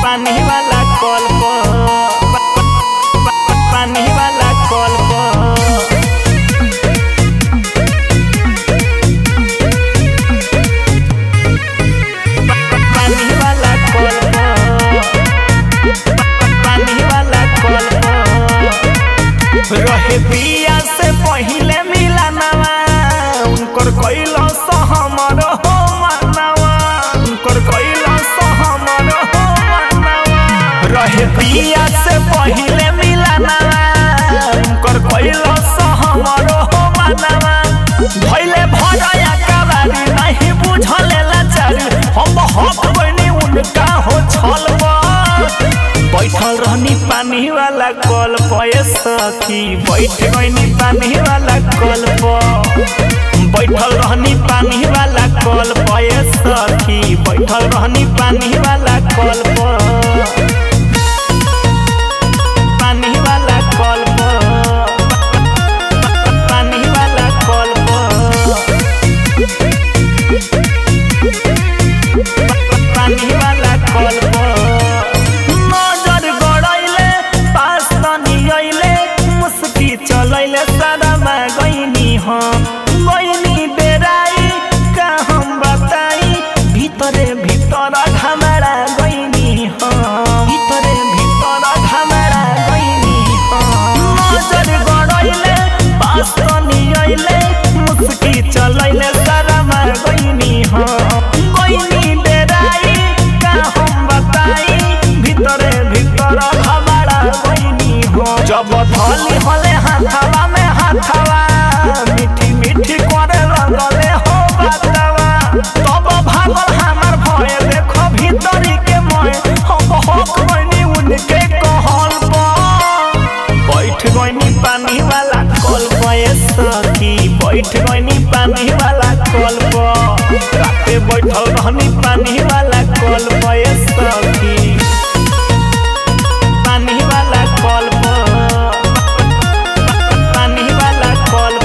पानी वाला कल पर पानी वाला कल पर पानी वाला कल पर पानी वाला कल पर रहे बिया से पहिले मिलानवा उनकर कइलो स हमर हो मानवा उनकर कइलो स हमर हो मानवा रहे बिया से पहिले मिलानवा उनकर कइलो स हमर हो मानवा भइले भरया कबारी नहीं बुझले लाचारी हम हक बनी उनका हो छलवा बैठल रहनी पानी वाला कल पे सखी बैठ गईनी पानी वाला कल बैठल रहनी पानी वाला कल पे सखी बैठल रहनी पानी वाला कल पानी वाला कल पानी वाला कल पानी वाला कल नजर गड़ैले पास तनी अइले मुस्की चलैले सदमा गइनी हम गइनी बेराई का हम बताई भितरे भीतर घमरा गइनी हम भितरे भीतर घमरा गइनी हम नजर गड़ैले पास तनी अइले मुस्की चलैले सदमा गइनी हम गइनी बेराई का हम बताई भितरे भीतर हमारा बहिनी हो जब थली हले हाथवा में हाथवा मीठी मीठी करे लगले हो बातवा तब भागल हमार भय देखो भीतरी के मय हम हक बनी उनके कहल पर बैठ गइनी पानी वाला कल पे सखी बैठ गइनी पानी वाला कल पर राते बैठल रहनी पानी वाला कल पे सखी पानी वाला कल पानी वाला कल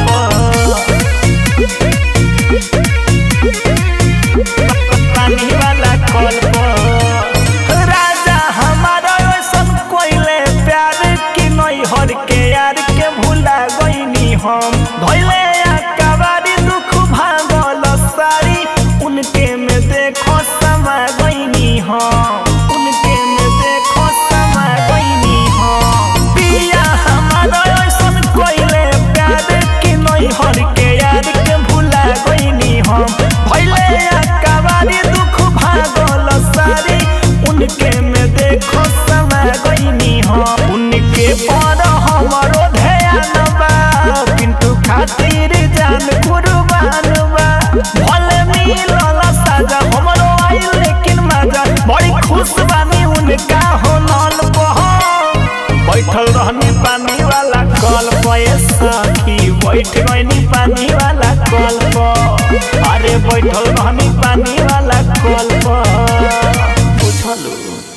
पानी वाला कल राजा हमारा ऐसन कोइले प्यार की नहीं हर के यार के भूला गईनी हम धैले कबारी दुख भागल सारी उनके में देखो समा गईनी हम उनके में देखो समा गईनी हम पिया हमारा ऐसन कोइले प्यार की नहीं हर के यार के भूला गईनी हम भैले कबारी दुख भागल सारी उनके में देखो समा गईनी हम उनके पर हमारो ध्यान बा किंतु खातिर जान कुर्बान बा भले मिलल साजा हमरो आई लेकिन मजा बड़ी खुश बानी उनका हो नल बैठल रहनी पानी वाला कल पे सखी बैठ गईनी पानी वाला कल पर अरे बैठल रहनी पानी वाला कल पर बुझलू